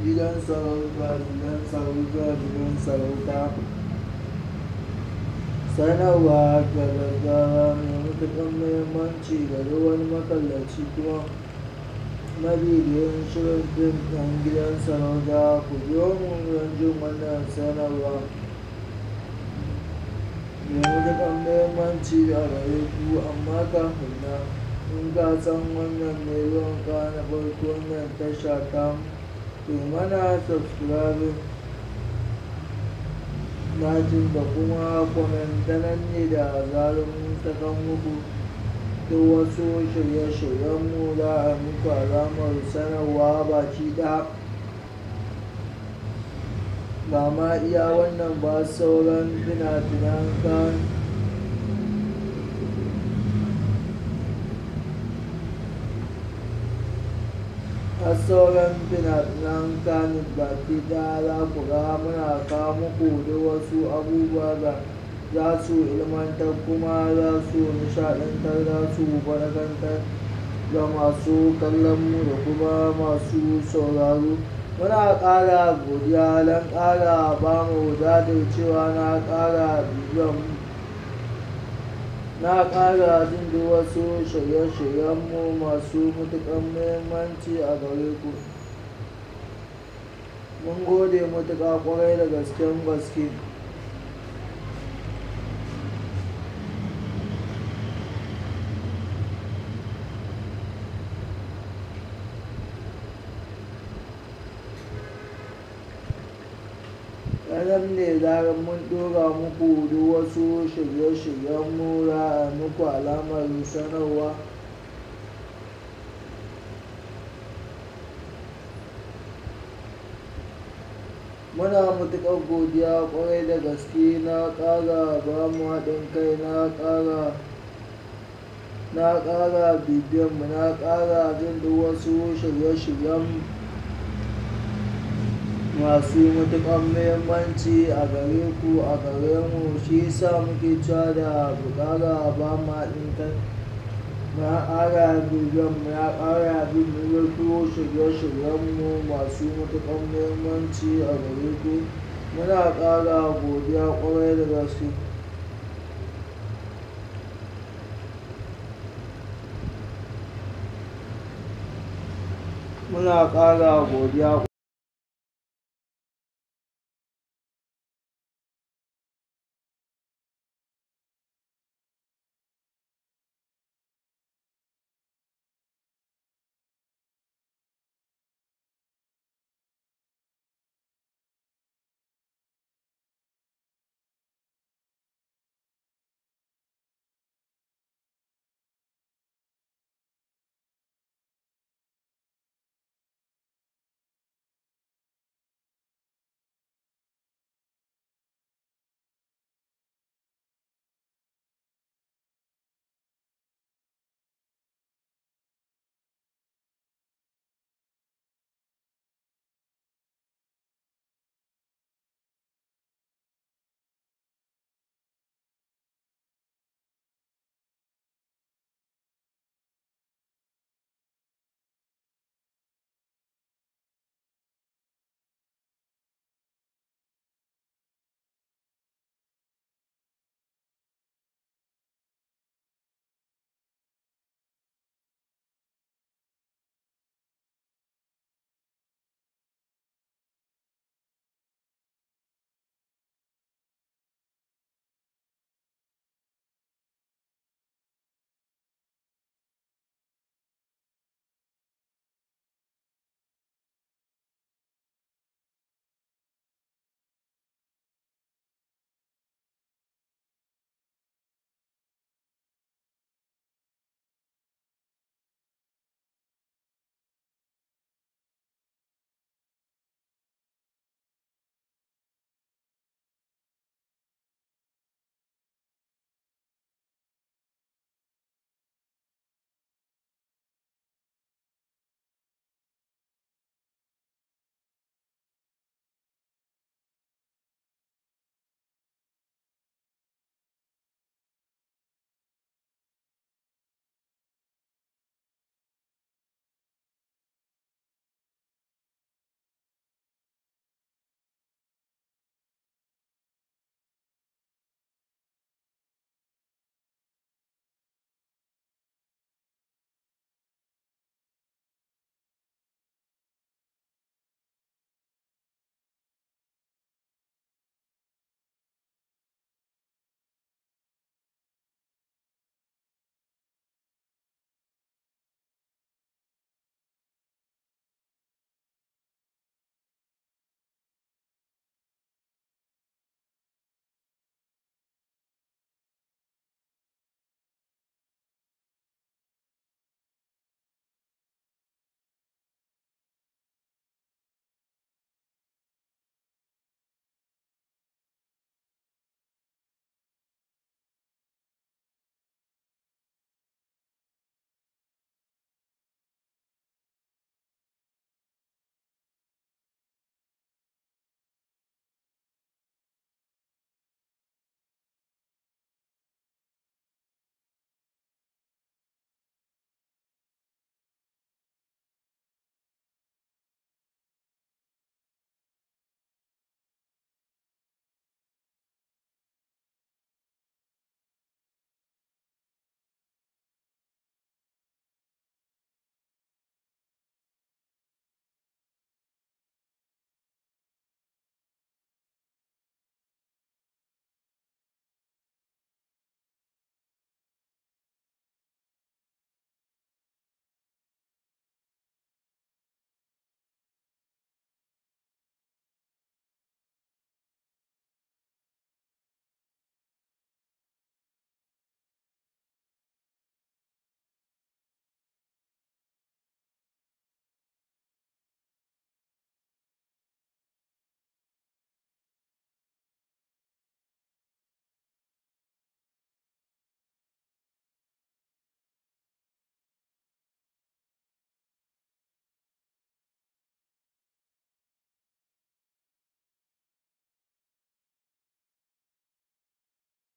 gidan sarauta gidan sarauta gidan sarauta sanarwa ga gaggawa mai matuƙar muhimmanci ga duk wani makallaci kuma mabibiyin shirin fim ɗin gidan sarauta ku biyo mu don jin wannan sanarwa mai matuƙar muhimmanci a gare ku amma kafin nan in ka san wannan ne zuwan ka na farko wannan tasha ta to mana subscribing lajin da kuma kwamentanan ne da zarar mun sakan muku duk wasu shirye-shiryenmu za a muku alamar sanarwa baki ɗaya ba ma iya wannan ba sauran fina-finan kan har sauran fina-finan kanin baki ɗaya za ku ga muna kawo muku da wasu abubuwa da za su ilmantar kuma za su nishaɗantar za su faɗakantar ga masu kallon mu da kuma masu sauraro muna ƙara godiya don ƙara ba mu cewa na ƙara bibiyan na ƙara jin duk wasu shirye-shiryenmu masu matuƙar muhimmanci a gare ku mun gode matuƙa ƙwarai da gasken gaske ranar ne zarar mun ɗora muku duk wasu shirye-shiryenmu za a muku alamar sanarwa muna matuƙar godiya ƙwarai da gaske na ƙara ba mu haɗin kai na ƙara na ƙara bibiyanmu na ƙara jin duk wasu shirye-shiryen masu matuƙar muhimmanci a gare ku a gare mu shi yasa muke cewa da ku ƙara ba mu haɗin kai na ƙara bibiyan mu na ƙara bin wasu shirye-shiryenmu masu matuƙar muhimmanci a gare ku muna ƙara godiya ƙwarai da gaske muna ƙara godiya